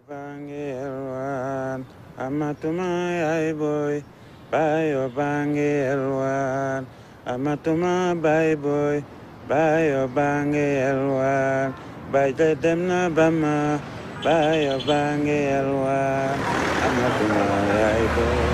bangi elwan amatuma ay boy bayo bangi elwan amatuma bay boy bayo bangi elwan bay de dem na bama bayo bangi elwan amatuma ay boy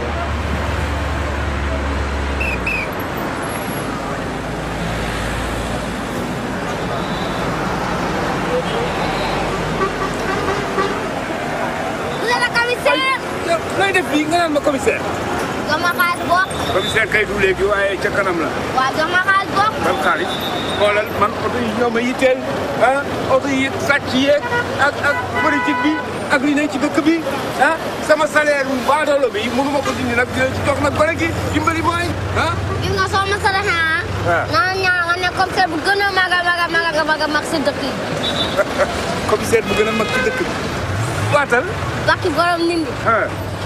Monsieur le commissaire. yow looy def fii nga naan ma commissaire. jox ma xaalis bokk. commissaire kay du léegi waaye ca kanam la. waaw jox ma xaalis bokk. ban xaalis xoolal man oto yi ñoo ma yitteel ah oto yi sàcc yeeg ak ak politique bi ak li ne ci dëkk bi ah sama salaire bu baadoolo bi mënu ma ko dindi nag dina ci jox nag gone gi dimbali mooy ah. gis nga soo ma saraxee ah. waaw. naa ñaan nga ne commissaire bu gën a mag a mag a mag a mag a mag si dëkk yi. commissaire bu gën a mag ci dëkk bi. waatal bakki borom nit ñi. ah.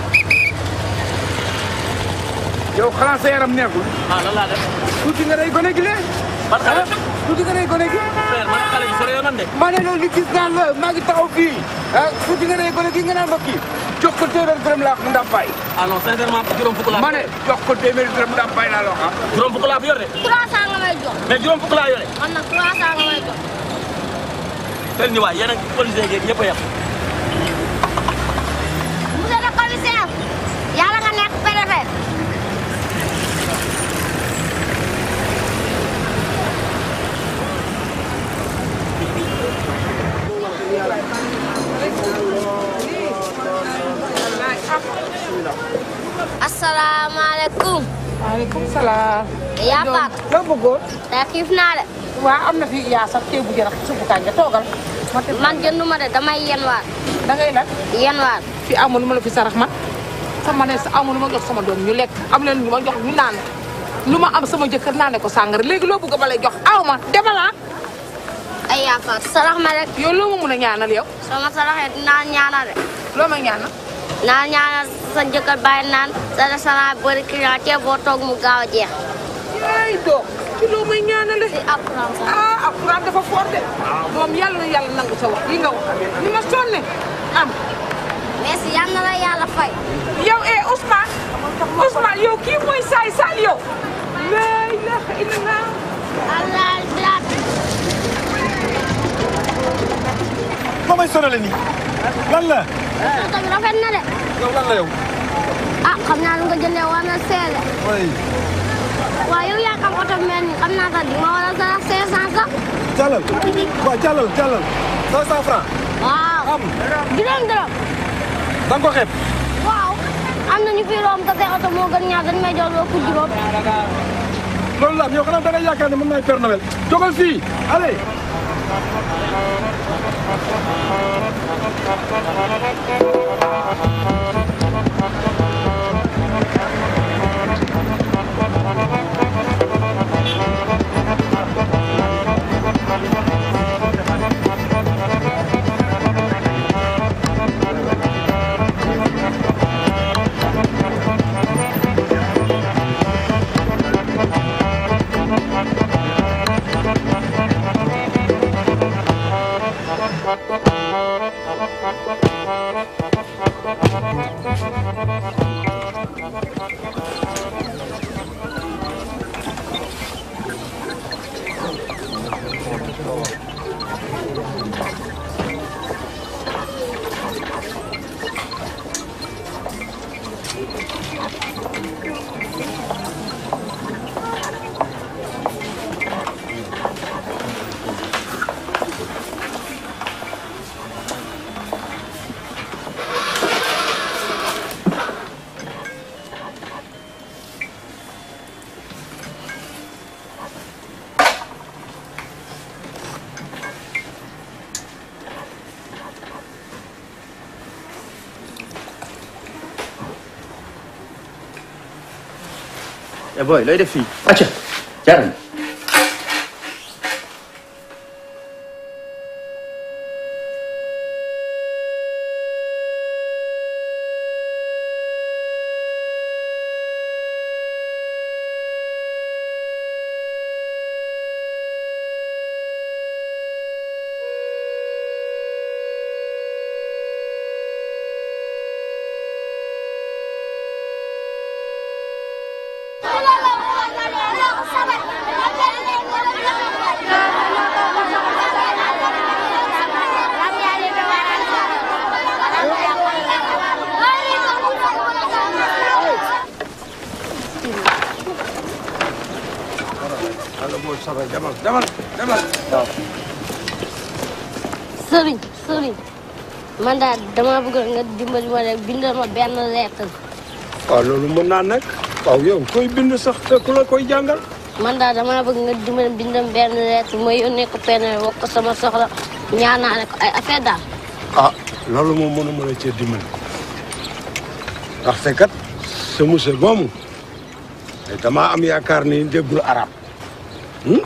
yow xanaa sa yaram neexul. ah lan laa def. tuuti nga day gone gi lee. ban xale. tuuti nga day gone gi. frère man xale bi sore yoon nan de. ma ne loolu li gis naa la maa ngi taxaw fii ah tuuti nga day gone gi nga naan ma kii jox ko téeméer dërëm laa ko ndàmpaay. ah non sincèrement juróom fukk laa. ma ne jox ko téeméer dërëm ndàmpaay laa la wax ah. juróom fukk laa fi yor de. 300 nga may jox. mais juróom fukk laa yore. man nag 300 nga may jox. tel ni waay yéen ak policier yeeg ñëpp a yem. monsieur le commissaire. yàlla nga nekk préfet. asalaamaaleykum. maaleykum salaam. yaa Pape. loo bëggoon. tey xiif naa de. waa am na fi yaa sax ceebu jën ak suppu kànja toogal. ma teg man jënduma de damay yenwaar. da ngay lan yenwaar. fi amul lu ma la fi sarax man sama ne sa amul lu ma jox sama doom ñu lekk am leen lu ma jox ñu naan lu ma am sama jëkkër naane ko sàngara léegi loo bëgg ba lay jox aw ma demal ah. ay yaa Pape sarax ma rek. yow loo ma mun a ñaanal yow soo ma saraxee dinaa ñaanal de. loo may ñaanal. naa ñaanal sa jëkkër bàyyi naan sa restaurant bëri client te boo toog mu gaaw a jeex. ay doom ci loo may ñaanale. si alxuraan sax. ah alxuraan dafa fort de. moom yàlla na yàlla nangu sa wax yi nga wax ni ma sonne am. merci yal na la yàlla fay. yow eh Ousmane Ousmane yow kii mooy saay saal yow. la ilaha illallah. allah bilaat. moo may sonale nii lan la oto bi rafet na de. yow lan la yow ah xam naa lu nga jëndee war na seede. way waaw yow yaa xam oto bi mel ni xam naa sax di ma war a sarax 500 sax. jàllal waaw jàllal jàllal cinq cent francs waaw. am juróom dërëm. da nga ko xeeb waaw. am na ñu fi romb te seen oto moo gën ñaar dañu may jox loo ko juróom. loolu la am yow xanaa da nga yaakaar ne mën naay Père Noël jógal fii allez eh boy looy def fii. acca jaaral. soobee demal demal demal. waaw. sëriñ sëriñ man daal dama bëgg nga dimbali ma rek bindal ma benn lettre waaw loolu mën naa nekk. waaw yow koy bind sax te ku la koy jàngal. man daal dama bëgg nga dimbali bindal benn lettre ma yónnee ko penn wax ko sama soxla ñaanaale ko ay affaire daal ah loolu moom mënu mën a cee dimbali. ndaxte kat sa monsieur moomu damaa am yaakaar ni déggul arab hmm?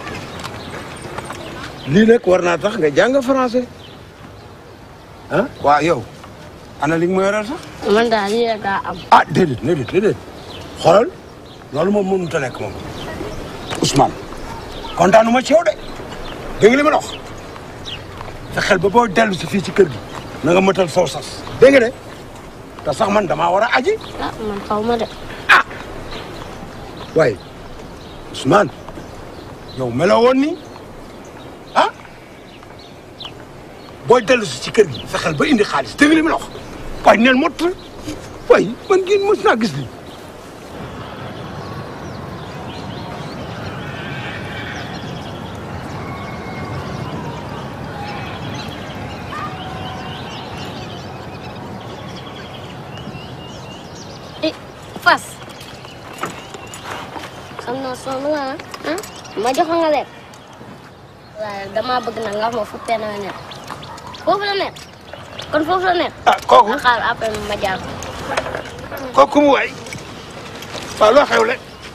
lii nag war naa tax nga jàng français ah waaw yow ana li nga ma yoreel sax man daal lii rek daa am ah déedéet déedéet déedéet xoolal loolu moom mënut a nekk moom Ousmane kontaanuma ci yow de dégg nga li ma la wax fexeel ba boo dellu si fii ci kër gi na nga mëtal soo sas dégg nga de te sax man damaa war a aji ah man xaw ma de waaye Ousmane yow meloo woon ni ah booy dellu si ci kër gi fexeel ba indi xaalis dégg nga li ma la wax waaye neel mot waaye man ngeen mos naa gis li eh fas xam naa sonn nga ah ma jox nga lekk waaye dama bëgg nag nga wax ma fu penn la nekk foofu la nekk kon foofu la nekk ah kooku nga xaar après ma jaar ko kooku mu waay waaw loo xewle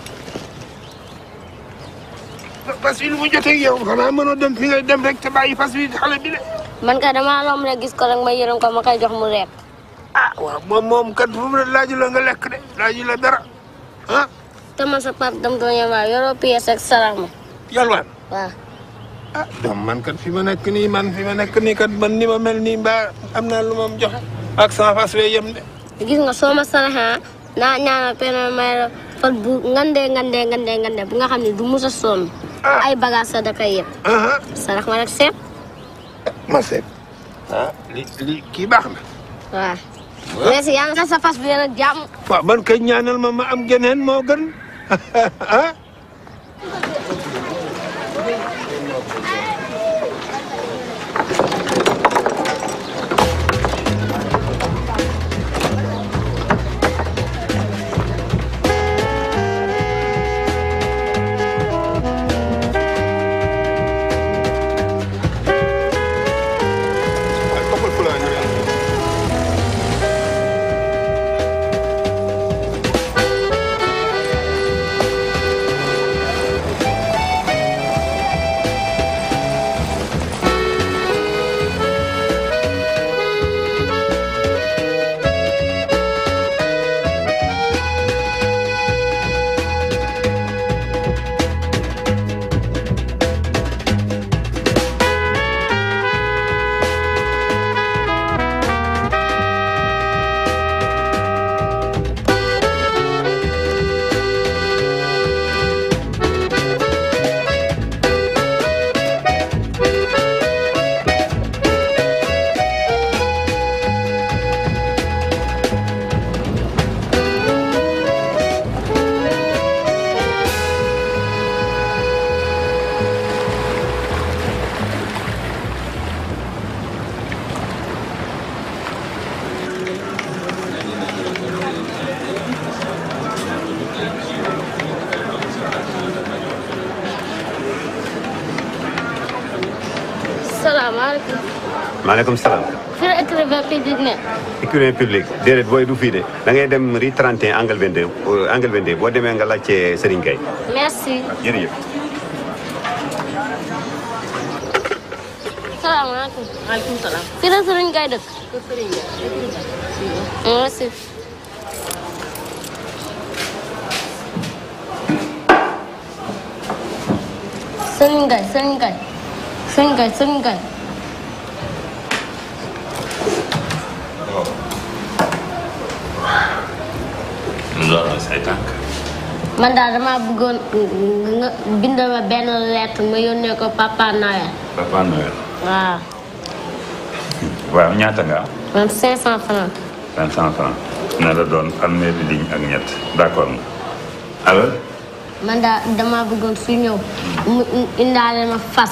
fas yi lu mu jotee ak yow xanaa mënoo dem fi ngay dem rek te bàyyi fas yi xale bi de man kay dama lom rek gis ko rek ma yërëm ko ma koy jox mu lekk ah waaw moom moom kat fu mu ne laaju la nga lekk de laaju la dara ah te man sa pap dam doon yema yoroo pièce ak salaama yalwaan waaw ah doom man kat fi ma nekk nii man fi ma nekk nii kat man ni ma mel nii mbaa am naa lu ma joxe ak sama fas wee yem de gis nga soo ma saraxaa naa ñaanal penn may la fat bu ngandee ngandee ngandee ngandee bu nga xam ne du mus a sonn Ah. ay bagage sa da koy yëpp aha sarax ma rek seet ma seet ah li li kii baax na waaw merci yaa nga sa fas bi nag jàmm waaw man kay ñaanal ma ma am geneen moo gën ah salaamaaleykum maaleykum salaam. fii la écrivain public ne écrivain public déedéet booy du fii de da ngay dem rue 31 angle 22 euh, angle 22 boo demee nga laajte Serigne Gueye. merci jërëjëf. salaamaaleykum maaleykum salaam. fii la Serigne Gueye dëkk merci Serigne Gueye Serigne Gueye Serigne Gueye Serigne Gueye loolu say tànk man daal dama bëggoon nga bindal ma benn lettre ma yónnee ko papa Noël Papa Noël waaw waaw ñaata nga am man 500 francs cinq cent francs na la doon fanweeri ligne ak ñett d'accord nga alors man daa dama bëggoon su ñëw mu indaale ma fas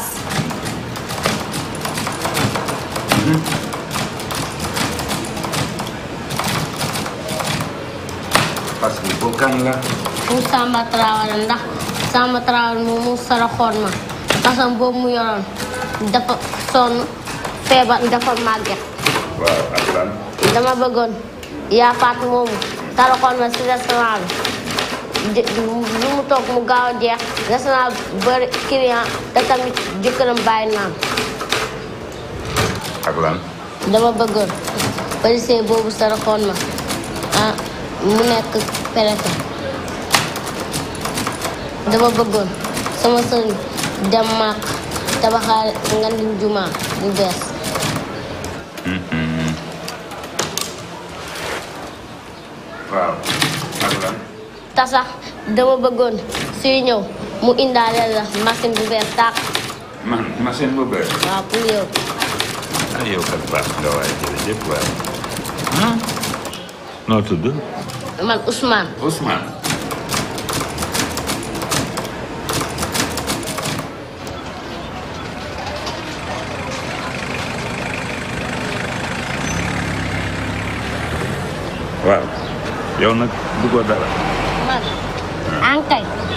parce que boobu kan la. pour Samba Traoré ndax Samba Traoré moom mu saraxoon ma fasam boobu mu yoroon dafa sonn feebar dafa màgget waaw ak lan. dama bëggoon yaa faat moomu saraxoon ma si restaurant bi jë- lu mu toog mu gaaw a jeex restaurant bëri client te tamit jëkkëram bàyyi naan ak lan. dama bëggoon policier boobu saraxoon ma ah mu nekk préfet dama bëggoon sama sëriñ dem màkk tabaxaale nga di jumaa bu bees waaw ak lan. te sax dama bëggoon suy ñëw mu indaale la machine bu bees tàq man machine bu bees. waaw pour yow ah yow kat baax nga waaye jërëjëf waay. ah. noo tudd. man Ousmane Ousmane. waaw yow nag duggoo dara. man ankay